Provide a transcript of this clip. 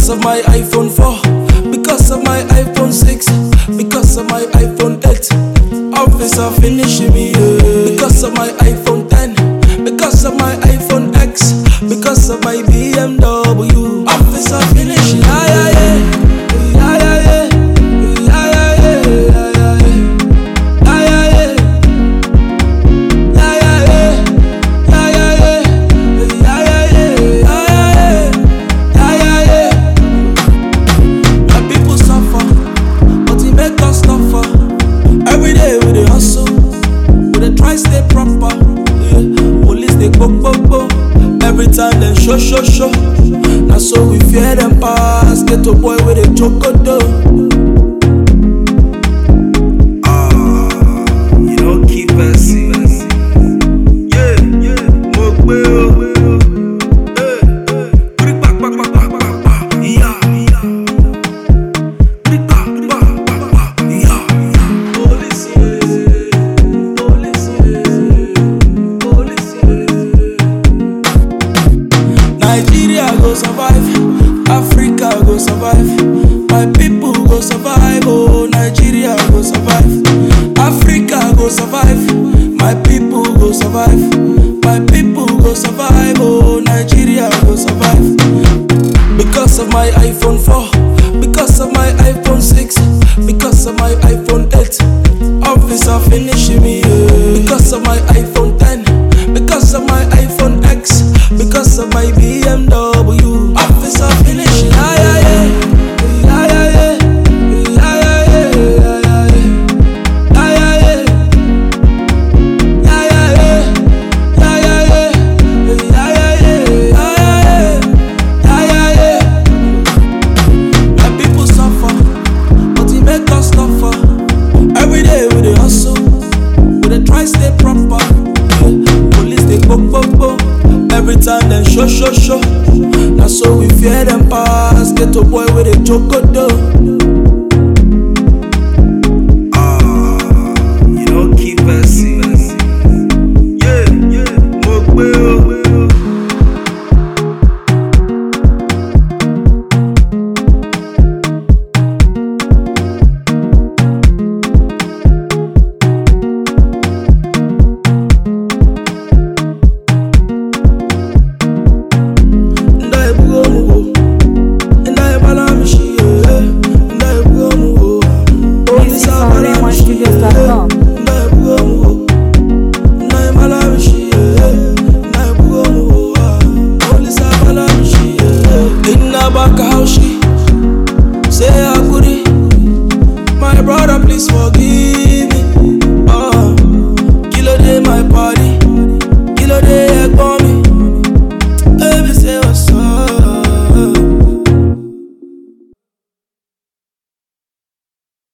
Because of my iPhone 4, because of my iPhone 6, because of my iPhone 8. Officer finishing me, yeah. Because of my iPhone 10, because of my iPhone X, because of my BMW. Officer finishing, yeah, yeah, yeah. Yeah, yeah, yeah. Yeah, yeah, yeah. Yeah, yeah, yeah. Yeah, yeah, yeah. Yeah, yeah, yeah. Yeah, yeah, yeah. Yeah, yeah, yeah. Yeah, yeah, yeah. My people suffer, but it make us suffer. Every day we dey hustle, we dey try stay proper. Yeah. Police dey go go go, every time dem show show show. Na so we fear dem pass, get a boy wey dey jogodo. You don't keep us Yeah, yeah, mo gbé o. Eh, eh, pírí pa pa pa pa pa pa, ìyá, ìyá. Pírí pa pa pa pa, ìyá, ìyá. Police, yeah. Police, yeah. Police, yeah. Nigeria go survive, Africa go survive, my people go survive, oh Nigeria go survive, Africa go survive, my people go survive, my people go survive, oh Nigeria go survive. Because of my iPhone 4, because of my iPhone 6, because of my iPhone 8. Officer finishing me, yeah. Because of my iPhone 10, because of my iPhone X, because of my BMW. Officer finishing, yeah, yeah, yeah. Yeah, yeah, yeah. Yeah, yeah, yeah. Yeah, yeah, yeah. Yeah, yeah, yeah. Yeah, yeah, yeah. Yeah, yeah, yeah. Yeah, yeah, yeah. Yeah, yeah, yeah. Yeah, yeah, yeah. My people suffer, but it make us suffer. Every day we dey hustle, we dey try stay proper. Yeah. Police dey go go go, every time dem show show show. Na so we fear dem pass, get a boy wey dey jogodo.